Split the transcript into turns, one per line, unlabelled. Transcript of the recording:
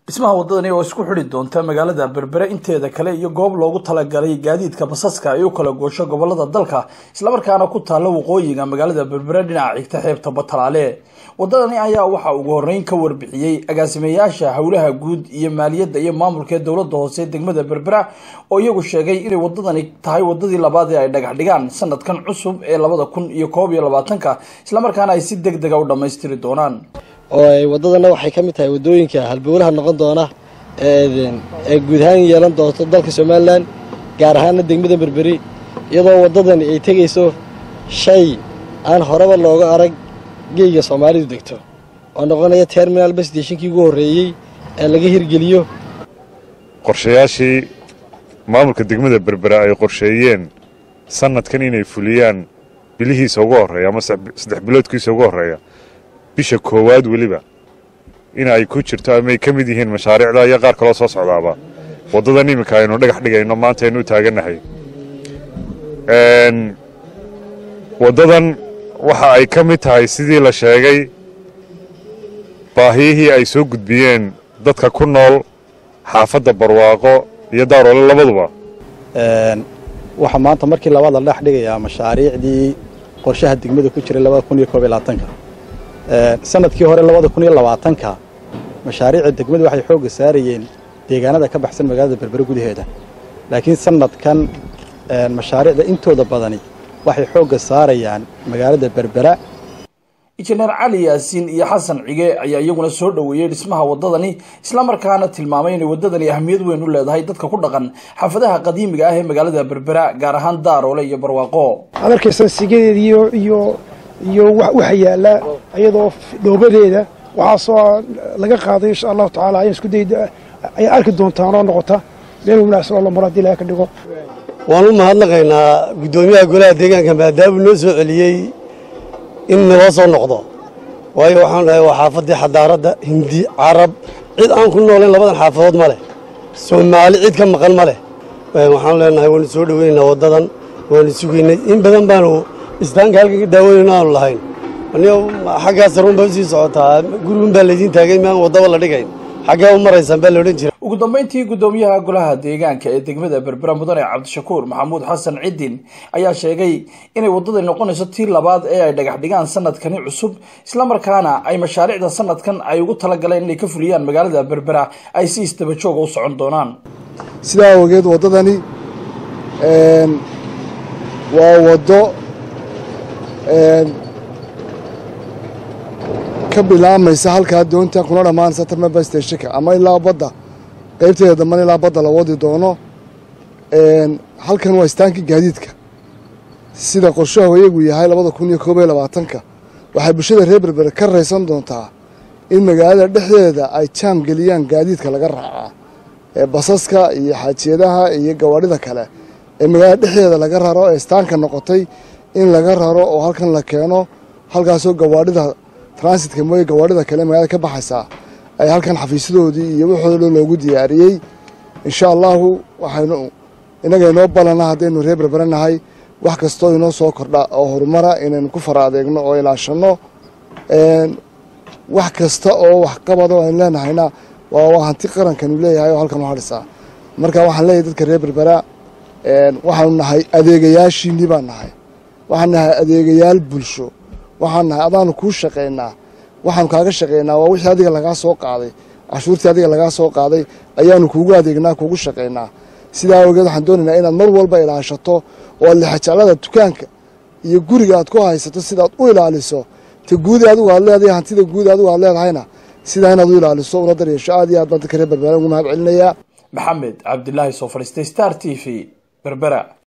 dhismaha waddadani oo isku xidhi doonta magaalada berbere inteeda kale iyo goob loogu talagalay gaadiidka basaska ay u kala goosho gobolada dalka islamarkaana ku taalla waqooyiga magaalada berbere dhinaca xigta xeebta batalaale waddadani ayaa waxaa ugu horreyn ka warbixiyey agaasimeyaasha howlaha guud iyo maaliyadda iyo maamulka ee dowladda hoose degmada berbera oo iyagu sheegay inay waddadani tahay waddadii labaad ee ay dhagax dhigaan sanadkan cusub ee labada kun iyo koob iyo labaatanka islamarkaana ay si deg dega u dhammaystiri doonaan
oo ay waddadana waxay ka mid tahay waddooyinka halbowlaha noqon doona ee guud ahaan yeelan doonto dalka somalilan gaar ahaana degmada berberi iyadoo waddadani ay tegayso shay aan horeba looga arag geyga soomaalidu degto oo noqonaya terminal basstationkii ugu horreeyey ee laga hirgeliyo
qorshayaashii maamulka degmada berbera ay qorsheeyeen sanadkan inay fuliyaan bilihiisa ugu horreeya ama saddex biloodkiisa ugu horreeya bisha koowaad weliba in ay ku jirto ama ay ka mid yihiin mashaariicda iyo qaar kaloo soo socdaaba waddadan iminka aynu dhagax dhigayno maanta aynu u taagannahay waddadan waxa ay ka mid tahay sidii la sheegay baahiyihii ay soo gudbiyeen dadka ku nool xaafadda barwaaqo iyo daaroole labaduba
waxaa maanta markii labaad la dhex dhigayaa mashaariicdii qorshaha degmada ku jiray labada kun iyo koob iyo labaatanka sanadkii hore labada kun iyo labaatanka mashaariicda degmadu waxay xoogga saarayeen deegaanada ka baxsan magaalada berbere gudaheeda laakiin sanadkan mashaariicda intooda badani waxay xoogga saarayaan magaalada berbera
injineer cali yaasiin iyo xasan cige ayaa iyaguna soo dhoweeyey dhismaha waddadani islamarkaana tilmaamay inay waddadani ahmiyad weyn u leedahay dadka ku dhaqan xaafadaha qadiimiga ah ee magaalada berbera gaar ahaan daaroole iyo barwaaqo
ad arkaysan sigadeeda iyo iyo iyo waxa yaallaa iyadoo dhoobadeeda waxaasoo laga qaaday insha allahu tacaala ayaan isku day ayaa arki doontaan oo noqota meel wanaagsan oo la maro hadii ilaha ka dhigo
waan u mahadnaqaynaa guddoomiyaha golaha deegaanka maadaamuu noo soo celiyey in naloo soo noqdo waayo waxaan dhahay waa xaafaddii xadaaradda hindi carab cid aan ku noolayn labadan xaafadood ma leh soomaali cid ka maqan ma leh waxaan leenahay waanu soo dhoweynaynaa waddadan waanu sugaynay in badan baanu istaanka halkan ka daawanayno aanu lahayn anigo xaggaas run bay usii socotaa gurigun baa laydiin taagay maan waddaba la dhigayn xaggee u maraysaan baa la odhan jira
ugu dambeyntii guddoomiyaha golaha deegaanka ee degmada berbera mudane cabdishakuur maxamuud xasan ciddin ayaa sheegay inay waddadani noqonayso tii labaad ee ay dhagax dhigaan sanadkani cusub islamarkaana ay mashaariicda sanadkan ay ugu talagaleen inay ka fuliyaan magaalada berbera ay si istaba jooga u socon doonaan
sidaa awgeed waddadani waa waddo ka bilaamaysa halkaa doonta kuna dhammaanaysa tarmaba stashika ama ilaa badda qaybteeda dambana ilaa badda la wadi doono halkan waa istaankii gaadiidka sida qorshaha iyagu yahay labada kun iyo koob iyo labaatanka waxay bulshada reer berbere ka raysan doontaa in magaalada dhexdeeda ay jaam geliyaan gaadiidka laga raacaa ee basaska iyo xaajiyadaha iyo gawaadhida kale ee magaalada dhexdeeda laga raro ee istaanka noqotay in laga raro oo halkan la keeno halkaasoo gawaadhida transitka mooye gawaadhida kale magaalada ka baxaysaa ay halkan xafiisyadoodii iyo waxooda dhan loogu diyaariyey insha allahu waxaynu innaga inoo balana haddaynu reer berbere nahay wax kastoo inoo soo kordha oo horumara inaynu ku fara adeegno oo ilaashanno wax kasta oo waxqabado aynu leenahayna waa hanti qarankanu leeyahay oo halkan u hadhisaa marka waxaan leeyahay dadka reer berbera waxaanu nahay adeegayaashiinii baan nahay waxaan nahay adeegayaal bulsho waxaan nahay adaanu kuu shaqaynaa waxaanu kaaga shaqaynaa waa wixii adiga lagaa soo qaaday cashuurtii adiga lagaa soo qaaday ayaanu kuugu adeegnaa kuugu shaqaynaa sidaa awgeed waxaan doonaynaa inaad mar walba ilaashato oo aad lexajeclada dukaanka iyo guriga aad ku haysato sidaad u ilaaliso ta guudi adigu aad leedahay hantida guudi adigu aad leedahayna sidaa inaad u ilaaliso una daryeesho aad iyo aad baan dadka reer berbera ugu mahad celinayaa
maxamed cabdilaahi soo fadhiistay star t v berbera